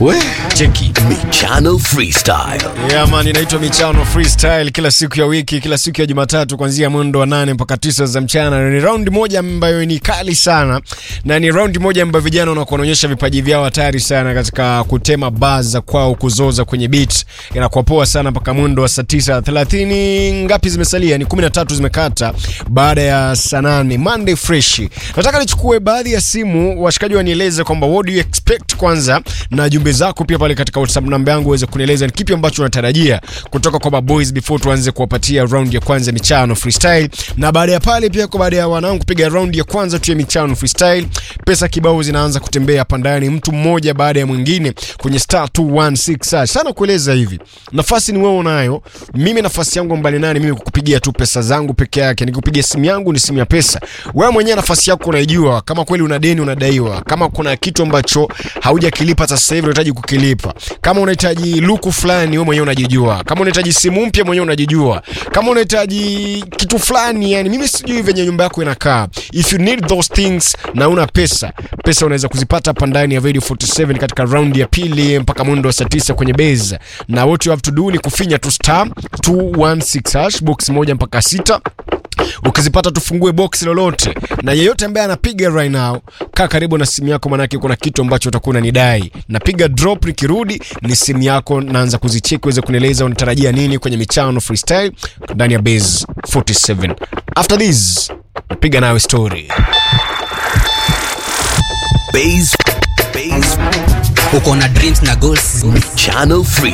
We, cheki Michano Freestyle. Yeah, man, inaitwa Michano Freestyle kila siku ya wiki, kila siku ya Jumatatu kuanzia mwendo wa nane mpaka tisa za mchana. Ni round moja ambayo ni kali sana na ni round moja ambayo vijana wanakuwa wanaonyesha vipaji vyao hatari sana katika kutema bars za kwao, kuzoza kwenye beat. Inakuwa poa sana mpaka mwendo wa saa tisa thelathini. Ngapi zimesalia? Ni kumi na tatu zimekata baada ya saa nane. Monday fresh. Nataka nichukue baadhi ya simu, washikaji wanieleze kwamba what do you expect kwanza, na jumbe zako pia pale katika WhatsApp namba yangu uweze kunieleza ni kipi ambacho unatarajia kutoka kwa maboys before tuanze kuwapatia round ya kwanza ya michano freestyle, na baada ya pale pia kwa baada ya wanangu kupiga round ya kwanza tu ya michano freestyle, pesa kibao zinaanza kutembea hapa ndani, mtu mmoja baada ya mwingine kwenye star 216 hash. sana kueleza hivi, nafasi ni wewe unayo, mimi nafasi yangu mbali nani, mimi kukupigia tu pesa zangu peke yake, nikupigia simu yangu ni simu ya pesa. Wewe mwenyewe nafasi yako unaijua, kama kweli una deni unadaiwa, kama kuna kitu ambacho haujakilipa sasa hivi unahitaji kukilipa, kama unahitaji luku fulani wewe mwenyewe unajijua, kama unahitaji simu mpya mwenyewe unajijua, kama unahitaji kitu fulani, yani mimi sijui venye nyumba yako inakaa. If you need those things na una pesa, pesa unaweza kuzipata hapa ndani ya Radio 47 katika round ya pili mpaka mwendo wa saa 9 kwenye base, na what you have to do ni kufinya tu star 216 hash box moja mpaka sita ukizipata tufungue box lolote, na yeyote ambaye anapiga right now, kaa karibu na simu yako, manake kuna kitu ambacho utakuwa unanidai. Napiga drop, nikirudi ni simu yako, naanza kuzicheki uweze kunieleza unatarajia nini kwenye michano freestyle ndani ya base 47. After this napiga nawe story. Base, base, uko na dreams na goals Michano Free.